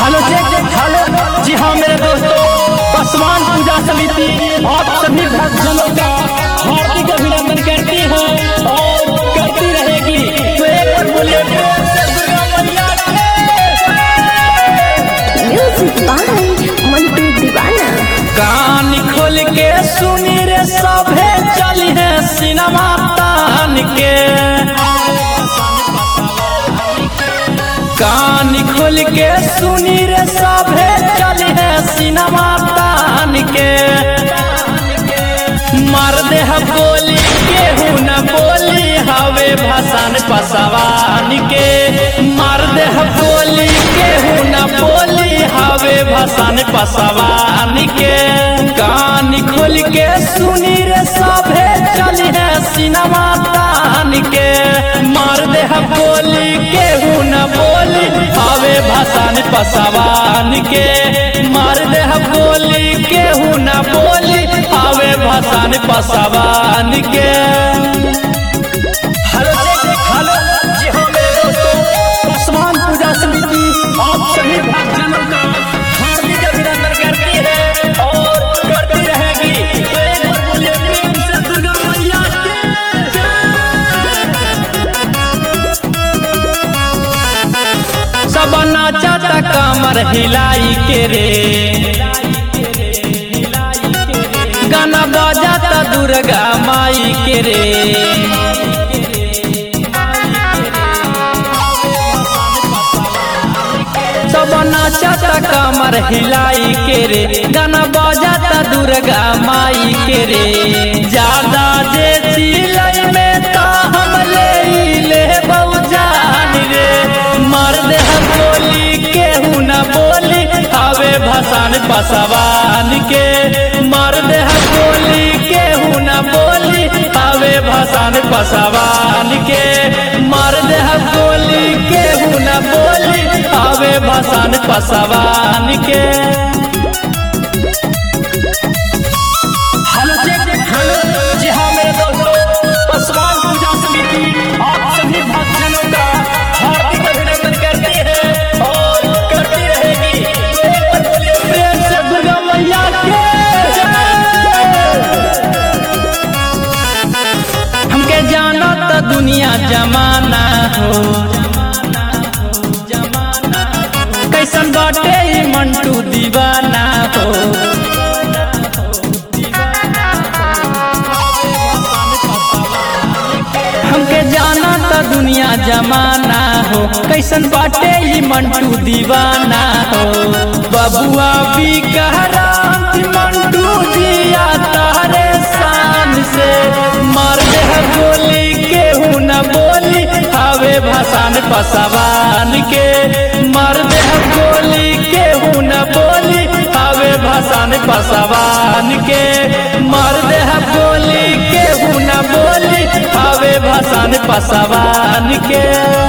Hello check hello जी हाँ मेरे दोस्तों पसवान पूजा समिति आप सभी भक्तजनों का हार्दिक अभिनंदन करती है और करती रहेगी तो एक बार बोलिए प्रेम से दुर्गा मैया की। म्यूजिक बाय मंटू दीवाना कान खोल के सुनी रे सभे चली है सिनेमा तान के कान खोल के सुनी रे सभे चली है सिनेमा तान के मार दे ह बोली केहू न बोली हवे भसान पसवान के मार दे ह बोली केहू न बोली हवे भसान पसवान के कान खोल के सुनी रे सभे चली है सिनेमा तान के मार दे ह बोली केहू न बोली हवे भसान पसवान के मार दे ह बोली केहू न बोली हवे भसान पसवान के हेलो चेक हेलो जी हाँ मेरे दोस्तों पसवान पूजा समिति आप सभी भक्तजनों का हार्दिक अभिनंदन करती है और करती रहेगी तो एक बार बोलिए प्रेम से दुर्गा मैया की। सब नाचता कमर हिलाई के रे गाना बजाता दुर्गा माई के रे सब नाचता कमर हिलाई के रे गाना बजाता दुर्गा माई के रे ज्यादा जे चिलई में तो हम ले ले जान रे मार दे हम बोली केहू न बोली हवे भसान पसवान के मार दे हम बोली केहू न बोली हवे भसान पसवान के मार दे हम बोली केहू न बोली हवे भसान पसवान के हेलो चेक हेलो जी हाँ मेरे दोस्तों पसवान पूजा समिति आप सभी भक्तजनों का हार्दिक अभिनंदन करती है और करती रहेगी तो एक बार बोलिए प्रेम से दुर्गा मैया के हमके जाना तो दुनिया जमाना हो कैसन बाटे ई मंटू दीवाना हो हमके जाना तो दुनिया जमाना हो कैसन बाटे ई मंटू दीवाना हो बबुआ भी कहरांत मंटू जिया तारे शान से मार दे है बोली केहू न बोली हवे भसान पसवान के मार दे है बोली केहू न बोली हवे भसान पसवान के मार दे है बोली केहू न बोली हवे भसान पसवान के